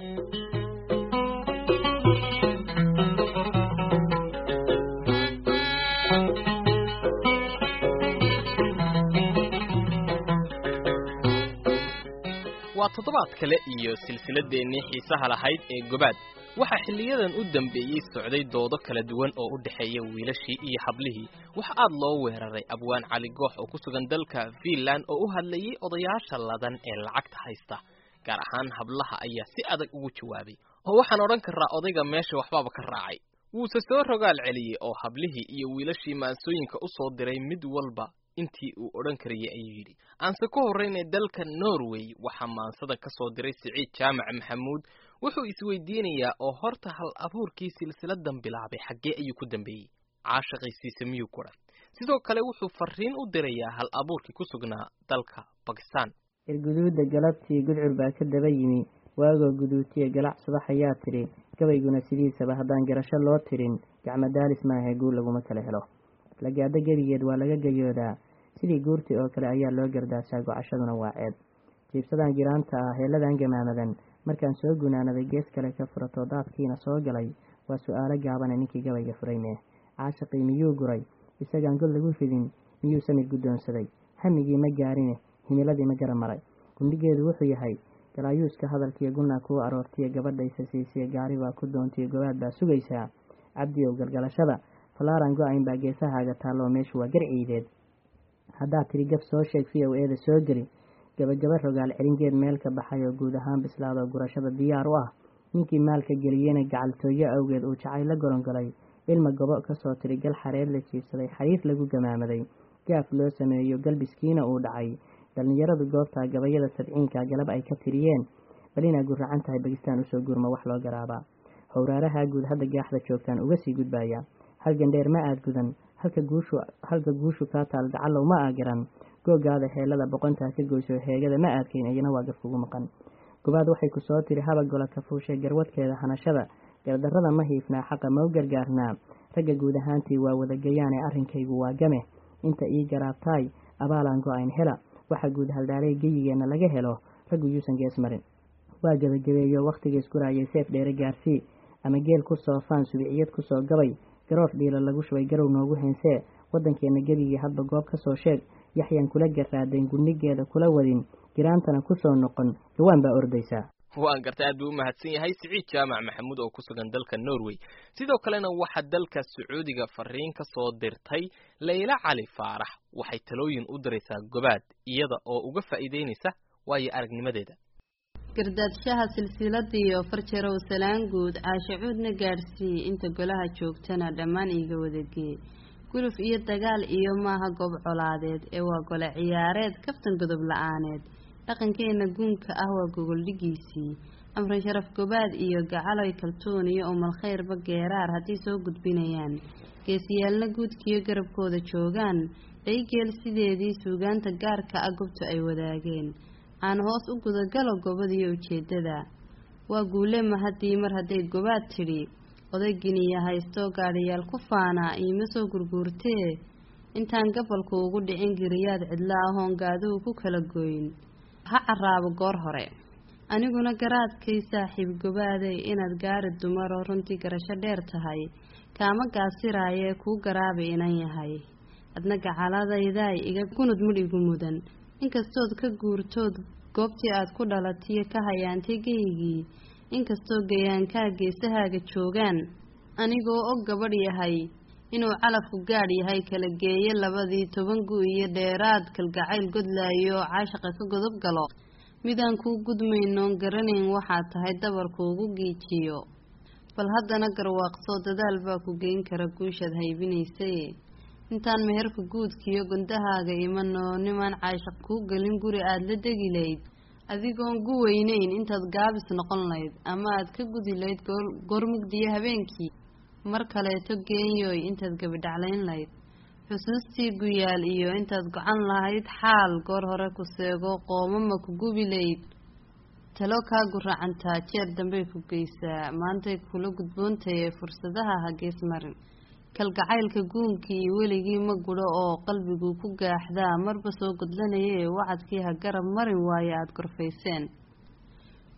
waa toddobaad kale iyo silsiladeennii xiisaha lahayd ee gobaad waxaa xilliyadan u dambeeyey socday doodo kala duwan oo u dhexeeya wiilashii iyo hablihii waxa aad loo weeraray abwaan cali goox oo ku sugan dalka fiinland oo u hadlayey odayaasha ladan ee lacagta haysta gaar ahaan hablaha ayaa si adag ugu jawaabay oo waxaan odhan karaa odayga meesha waxbaaba ka raacay wuuse soo rogaal celiyey oo hablihii iyo wiilashii maansooyinka u soo diray mid walba intii uu odhan karayay ayuu yidhi aanse ku horraynay dalka norway waxaa maansada ka soo diray siciid jaamac maxamuud wuxuu isweydiinayaa oo horta hal abuurkii silsiladan bilaabay xaggee ayuu ku dambeeyey caashaqiisiisa miyuu ku dhay sidoo kale wuxuu fariin u dirayaa hal abuurkii ku sugnaa dalka bakistan irguduudda galabtii gudcur baa ka daba yimi waagoo guduutiye galac subax ayaa tidhi gabayguna sidiisaba haddaan garasho loo tirin gacmo daalis maahe guul laguma kala helo lagaado gebigeed waa laga gayoodaa sidii guurtii oo kale ayaa loo gardaasaa gocashaduna waa ceeb jiibsadan giraanta ah heeladan gamaamadan markaan soo gunaanaday gees kale ka furato daadkiina soo galay waa su-aalo gaabane ninkii gabayga furayne caashaqii miyuu guray isagaan god lagu ridin miyuu samid guddoonsaday hamigii ma gaarine himiladii ma gara maray gundhigeedu wuxuu yahay galaayuuska hadalkiiyo gunnaa kuu aroortiyo gabadhaysa siisiya gaari baa ku doontiyo gobaad baa sugaysaa cabdiyow galgalashada falaaran go-ayn baa geesahaaga taalloo meeshu waa garciideed haddaad tidhi gab soo sheeg v o eeda soo geli gabagaba rogaal celingeed meel ka baxay oo guud ahaan bislaadoo gurashada diyaar u ah ninkii maalka geliyena gacaltooyo awgeed uu jacay la golongolay ilma gobo kasoo tidhi gal xareed la jiibsaday xariif lagu gamaamaday gaaf loo sameeyo galbiskiina uu dhacay dhallinyaradu goobtaa gabayada sabciinka galab ay ka tiriyeen bal inaa guracan tahay bakistaan usoo gurma wax loo garaabaa howraaraha guud hadda gaaxda joogtaan uga sii gudbaya hal gandheer ma aad gudan halka guushu halka guushu kaa taal gacallow ma aa garan googaada heelada boqontaa ka goyso heegada ma aadkayn iyana waa gafkugu maqan gobaad waxay ku soo tiri haba gola kafuushay garwadkeeda hanashada gardarrada ma hiifnaa xaqa ma u gargaarnaa ragga guud ahaantii waa wadagayaane arrinkaygu waa game inta ii garaabtaay abaalaan go-ayn hela waxaa guud haldhaalay geyigeenna laga helo raggu yuusan gees marin waa gebagabeeyo wakhtigiis guraayay seef dheere gaarsii ama geel ku soo faan subiciyad ku soo gabay garoof dhiila lagu shubay garow noogu heensee waddankeenna gebigii hadba goob ka soo sheeg yaxyaan kula garaadayn gundhigeeda kula wadin giraantana ku soo noqon gawaan baa ordaysaa waan gartay aad buu u mahadsan yahay siciid jaamac maxamuud oo ku sugan dalka norway sidoo kalena waxaa dalka sacuudiga fariin ka soo dirtay layla cali faarax waxay talooyin u diraysaa gobaad iyada oo uga faa'iideynaysa waayo aragnimadeeda gardaadshaha silsiladiiyo farjarow salaan guud caashacuudna gaadhsii inta golaha joogtana dhammaan iiga wadagee guluf iyo dagaal iyo maaha goob colaadeed ee waa gole ciyaareed kaftan godob la-aaneed dhaqankeenna guunka ah waa gogoldhigiisii amran sharaf gobaad iyo gacaloy kaltuun iyo umalkhayrba geeraar hadday soo gudbinayaan geesiyaalna guudkiyo garabkooda joogaan dhaygeel sideedii suugaanta gaarka ah gobtu ay wadaageen aan hoos u gudagalo gobadiyo ujeeddada waa guule mahadii mar hadday gobaad tidhi odayginiya haystoo gaadhiyaal ku faanaa iima soo gurguurtee intaan gabalku ugu dhicin giriyaad cidlo ahoon gaaduhu ku kala goyn ha caraabo goor hore aniguna garaadkay saaxiib gobaaday inaad gaari dumaroo runtii garasho dheer tahay kaama gaasiraayee kuu garaabi inan yahay adna gacaladaydaay iga gunud mudh igu mudan inkastood ka guurtood goobtii aad ku dhalatiyo ka hayaantay geygii inkastoo gayaankaa geesahaaga joogaan anigoo og gabadh yahay inuu calafku gaadh yahay kala geeyo labadii toban gu iyo dheeraad kalgacayl godlaayo oo caashaqa ka godob galo midaan kuu gudmaynoon garanayn waxaad tahay dabarku ugu giijiyo bal haddana garwaaqsoo dadaal baa ku geyn kara guushaad haybinaysay intaan meherka guudkiiyo gundahaaga imanoo nimaan caashaq kuu gelin guri aada la degi layd adigoon gu weynayn intaad gaabis noqon layd ama aad ka gudi layd goor mugdiyo habeenkii mar kaleeto geenyooy intaad gabidhaclayn layd xusuustii guyaal iyo intaad gocan lahayd xaal goor hore ku seego qoomama ku gubi layd talo kaa guracantaa jeer dambey ku geysaa maantay kula gudboontaye fursadaha ha gees marin kalgacaylka guunkii weligii ma gudho oo qalbiguu ku gaaxdaa marba soo godlanayee wacadkii ha garab marin waaye aada gorfayseen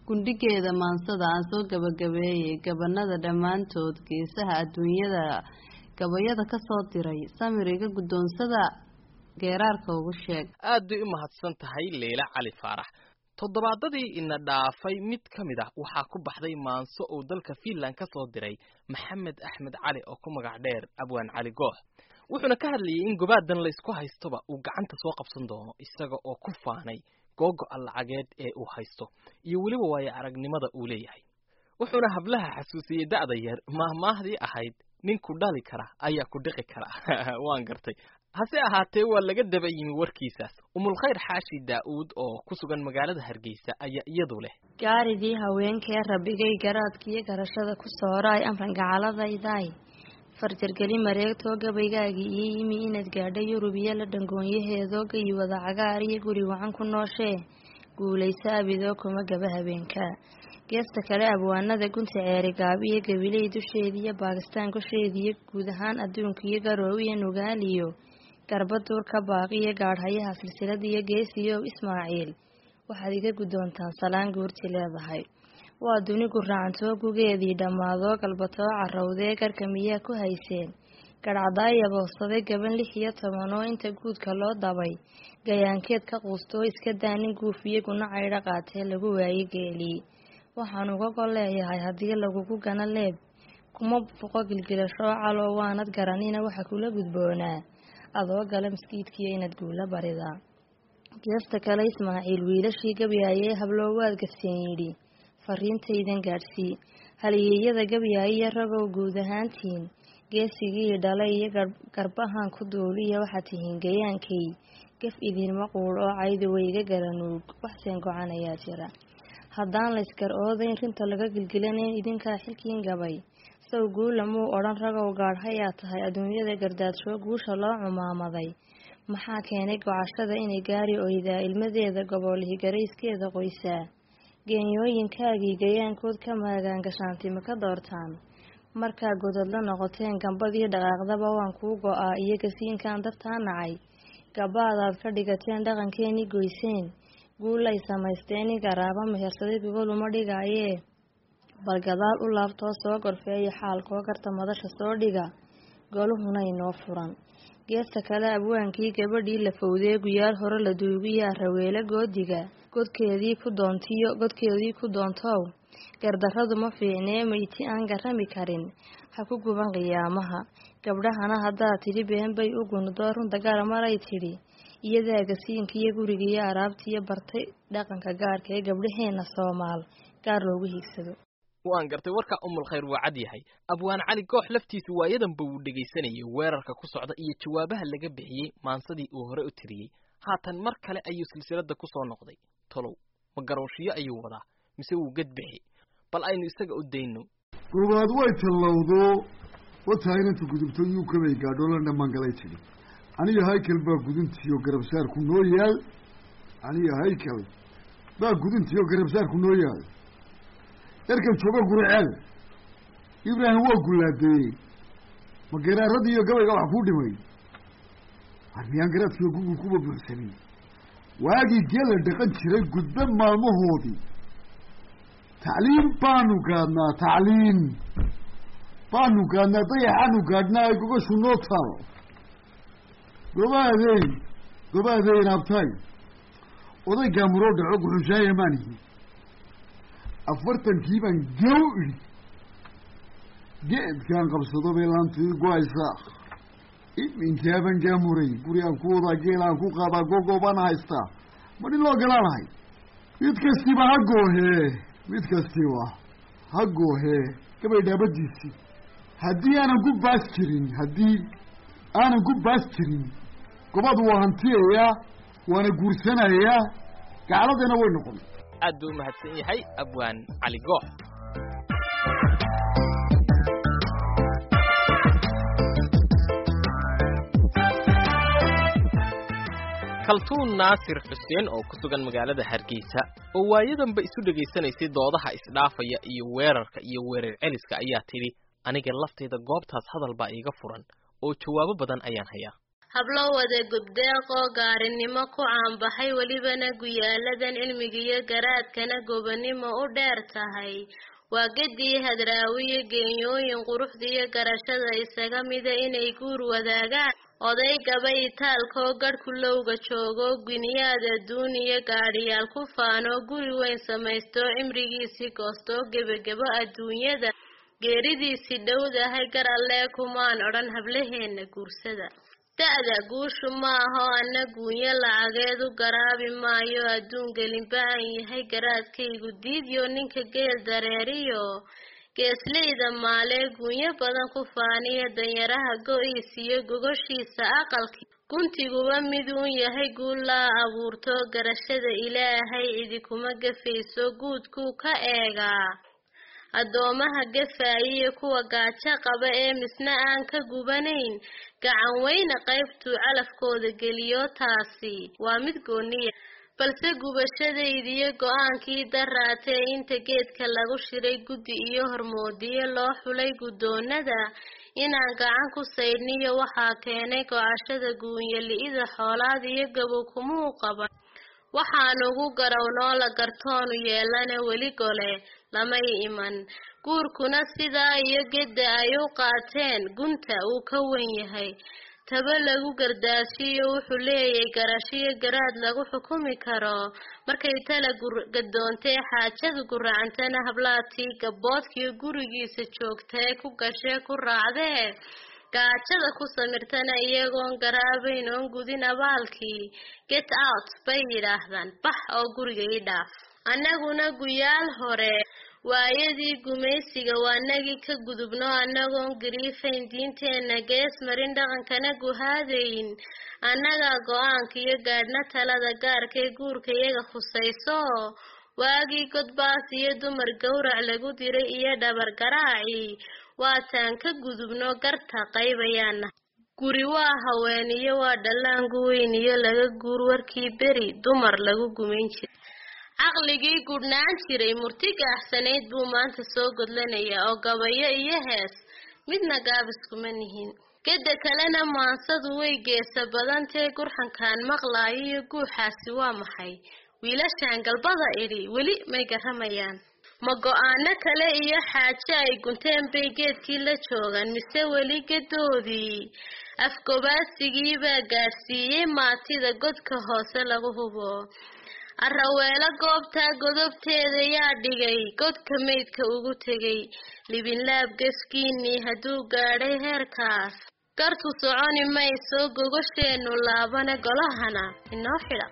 gundhigeeda maansada aan soo gabagabeeyey gabanada dhammaantood geesaha adduunyada gabayada ka soo diray samir iga guddoonsada geeraarka ugu sheeg aad bay u mahadsan tahay leila cali faarax toddobaadadii ina dhaafay mid ka mid ah waxaa ku baxday maanso uu dalka fiinland ka soo diray maxamed axmed cali oo ku magac dheer abwaan cali goox wuxuuna ka hadlayay in gobaadan laysku haystoba uu gacanta soo qabsan doono isaga oo ku faanay googo-a lacageed ee uu haysto iyo weliba waayo aragnimada uu leeyahay wuxuuna hablaha xasuusiyey da'da yar maahmaahdii ahayd ninku dhali kara ayaa ku dhiqi kara waan gartay hase ahaatee waa laga daba yimi warkiisaas umulkhayr xaashi daa'uud oo ku sugan magaalada hargeysa ayaa iyadu leh gaaridii haweenkee rabbigay garaadkiiyo garashada ku sooraay amran gacaladaydaay farjargeli mareegtoo gabaygaagii iyo yimi inaad gaadho yurub iyo la dhangoonyaheedoo gayi wada cagaar iyo guri wacan ku nooshee guulayso abidoo kuma gaba habeenka geesta kale abwaanada gunta ceerigaab iyo gabiley dusheediiyo baakistaan gosheediiyo guud ahaan adduunka iyo garoow iyo nugaaliyo garbaduur ka baaqiyo gaadhayaha silsilada iyo geesiyow ismaaciil waxaad iga guddoontaan salaan guurti leedahay waa dunigu raacantoo gugeedii dhammaadoo galbatoo carowdee garka miyaa ku hayseen garhcadaaya boobsaday gaban lix iyo toban oo inta guudka loo dabay gayaankeed ka quustoo iska daanin guufiyo guna caydho qaatee lagu waaye geelii waxaan uga gol leeyahay haddii lagugu gana leeb kuma fuqo gilgilashoo caloo waanad garanina waxa kula gudboonaa adoo gala maskiidkiyo inaad guula baridaa geesta kale ismaaciil wiilashii gabyaaye habloo waad garseen yidhi fariintaydan gaadhsii haliyeeyada gabyaayiyo ragow guud ahaantiin geesigii dhalay iyo garbahan ku duuliya waxaad tihiin gayaankay gaf idinma quudh oo cayda weyga garanuug waxseen go-an ayaa jira haddaan layskar oodayn rinta laga gilgilanayn idinkaa xilkiin gabay sow guula muu odhan ragow gaadhayaa tahay adduunyada gardaadsho guusha loo cumaamaday maxaa keenay gocashada inay gaari oydaa ilmadeeda goboolihii garayskeeda qoysaa geenyooyinkaagii gayaankood ka maagaan gashaantima ka doortaan markaa gododla noqoteen gambadii dhaqaaqdaba waan kuu go-aa iyo gasiinkan dabtaa nacay gabaadaad ka dhigateen dhaqankeenii goyseen guulay samaysteen in garaaba mehersaday gogoluma dhigaayee bal gadaal u laabtoo soo gorfeeya xaalkoo garta madasha soo dhiga goluhuna inoo furan geesta kale abwaankii gabadhii la fowdee guyaal hore la duugiya raweele goodiga godkeedii ku doontiyo godkeedii ku doontow gardarradu ma fiicnee mayti aan garami karin ha ku guban qiyaamaha gabdhahana haddaad tidhi been bay u gunudoo runta gara maray tidhi iyadaa gasiinkiiyo gurigiiyo araabtiiyo bartay dhaqanka gaarka ee gabdhaheenna soomaal gaar loogu hiigsado waan gartay warka umulkhayr waa cad yahay abwaan cali goox laftiisu waayadanba wuu dhegaysanayay weerarka ku socda iyo jawaabaha laga bixiyey maansadii uu hore u tiriyey haatan mar kale ayuu silsiladda ku soo noqday tolow ma garooshiyo ayuu wadaa mise wuu gedbixi bal aynu isaga u dayno goobaad way tallowdo wataa inanta gudubto yuu kabay gaadho la dhammaangalay tidhi aniga haykal baa guduntiiyo garabsaarku noo yaal aniga haykal baa guduntiiyo garabsaarku noo yaal yarkan jooga guriceel ibraahim waa gullaadeeyey ma garaarradii iyo gabayga wax kuu dhimay war miyaan garaadkiiyo gugul kuba buuxsanin waagii geela dhaqan jiray gudbe maalmahoodii tacliim baanu gaadnaa tacliim baanu gaadnaa dayaxaanu gaadhnaa ay gogashu noo taalo gobaadeyn gobaadeyn abtay oday gaamuroo dhaco guxushaaya maanihi afartankii baan gew idhi geedkaan qabsado bay laantii go-aysaa iminkaaban gaamuray gurigaan ku wadaa geelaan ku qaadaa gogoobaan haystaa ma dhin loo galaanahay mid kastiba ha goohee mid kastiba ha goohee gabay dhaabadiisii haddii aanan ku baas jirin haddii aanan ku baas jirin gobad waa hantiyayaa waana guursanayaa gacladana way noqon aad buu u mahadsan yahay abwaan cali goox kaltuun naasir xuseen oo ku sugan magaalada hargeysa oo waayadanba isu dhegaysanaysay doodaha isdhaafaya iyo weerarka iyo weerar celiska ayaa tidhi aniga laftayda goobtaas hadal baa iiga furan oo jawaabo badan ayaan hayaa hablo wada gubdeeq oo gaarinimo ku caanbaxay welibana guyaaladan cilmigiyo garaadkana gobonimo u dheer tahay waa gedii hadraawiyo geenyooyin quruxdiiyo garashada isaga mida inay guur wadaagaan oday gaba itaalkoo garhku lowga joogo guniyaad adduun iyo gaadhiyaal ku faanoo guri weyn samaystoo cimrigiisii goostoo gebagebo adduunyada geeridiisii dhowdahay gar allee kumaan odhan hablaheenna guursada da-da guushu ma aho anna guunyo lacageed u garaabi maayo adduun gelinba aan yahay garaadkaygu diidyo ninka geel dareeriyo geesleyda maalee guunyo badan ku faaniya danyaraha go-iis iyo gogoshiisa aqalki guntiguba mid uun yahay guul laa abuurto garashada ilaahay cidi kuma gafayso guudkuu ka eegaa addoomaha gafaayiyo kuwa gaajo qaba ee misna aan ka gubanayn gacan weyne qaybtuu calafkooda geliyo taasi waa mid gooniya balse gubashadaydiyo go-aankii daraatee inta geedka lagu shiray guddi iyo hormoodiyo loo xulay guddoonada inaan gacan ku saydhniyo waxaa keenay go-ashada guunya li-ida xoolaad iyo gabow kumuu qaban waxaan ugu garawnoo la gartoonu yeelana weli gole lamay iman guurkuna sidaa iyo gedda ay u qaateen gunta uu ka wen yahay taba lagu gardaashiyo wuxuu leeyahay garashiyo garaad lagu xukumi karo markay tala gadoontee xaajadu guracantana hablaatii gabboodkiyo gurigiisa joogtae ku gashee ku raacdee gaajada ku samirtana iyagoon garaabayn oon gudin abaalkii get out bay yidhaahdaan bax oo guriga ii dhaaf annaguna guyaal hore waayadii gumaysiga waanagii ka gudubno annagoon gariifayn diinteenna gees marin dhaqankana guhaadayn annagaa go-aanka iyo gaadhna talada gaarkee guurka iyaga khusayso waagii godbaas iyo dumar gowrac lagu diray iyo dhabar garaaci waataan ka gudubno garta qaybayaana guri waa haween iyo waa dhallaangu weyn iyo laga guur warkii beri dumar lagu gumayn jiray caqligii gudhnaan jiray murti gaaxsanayd buu maanta soo godlanayaa oo gabayo iyo hees midna gaabiskuma nihin geda kalena maansadu way geesa badantee gurxankaan maqlaayo iyo guuxaasi waa maxay wiilashaan galbada idhi weli may garamayaan ma go-aano kale iyo xaajo ay gunteen bay geedkii la joogaan mise weli gedoodii afgobaasigii baa gaadhsiiyey maatida godka hoose lagu hubo araweelo goobtaa godobteeda yaa dhigay godka maydka ugu tegay libinlaab geskiinii hadduu gaadhay heerkaas gartu soconi mayso gogosheenu laabane golahana inoo xidha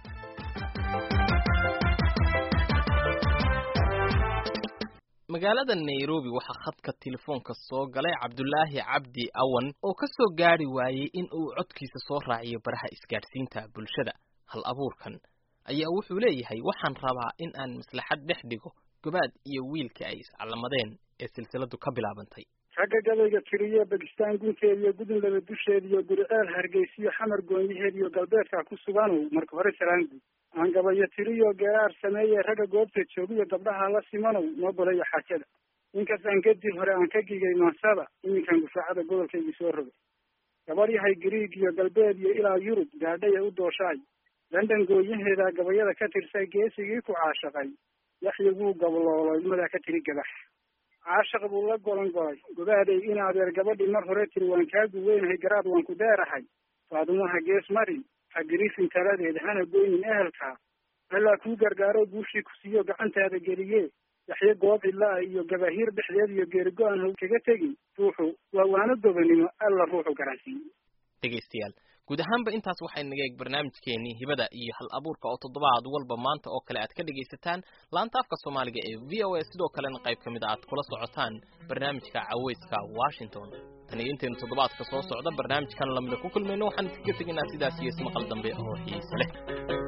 magaalada nairobi waxaa khadka telefoonka soo galay cabdulaahi cabdi awan oo ka soo gaari waayey in uu codkiisa soo raaciyo baraha isgaadhsiinta bulshada hal abuurkan ayaa wuxuu leeyahay waxaan rabaa in aan maslaxad dhex dhigo gobaad iyo wiilka ay iscalamadeen ee silsiladu ka bilaabantay ragga gabayga tiriyo bakistaan gunteed iyo gudunlaba dusheed iyo guriceel hargeysiyo xamar goonyaheed iyo galbeedka ku suganow marka hore salaanguud aan gabayo tiriyo geeraar sameeye ragga goobta joogiyo gabdhaha la simanow noo bolayo xaajada ninkas aan gedii hore aan ka gigay maasada iminkan gufaacada gobolkaygi soo rogay gabar yahay gariig iyo galbeed iyo ilaa yurub gaadhaya u dooshaay london gooyaheeda gabayada ka tirsay geesigii ku caashaqay yaxya wuu gabloolay madaa ka tiri gabax caashaq buu la golan golay gobaaday in adeer gabadhii mar hore tiri waan kaa guweynahay garaad waan ku deerahay faadumaha gees marin ha gariifin taladeed hana goynin ehelka allaa kuu gargaaro guushii ku siiyo gacantaada geliye yaxye goob cidlaa iyo gabahiir dhexdeed iyo geerigo-an ha kaga tegin ruuxu waa waano gobanimo alla ruuxu garansiiye dhegaystayaal guud ahaanba intaas waxay naga eeg barnaamijkeenii hibada iyo hal abuurka oo toddobaad walba maanta oo kale aad ka dhegaysataan laanta afka soomaaliga ee v o a sidoo kalena qayb ka mid a aad kula socotaan barnaamijka caweyska washington tan iyo intaynu toddobaadka soo socda barnaamijkan lamida ku kulmayno waxaan iskaga tegaynaa sidaas iyo ismaqal dambe oo xiise leh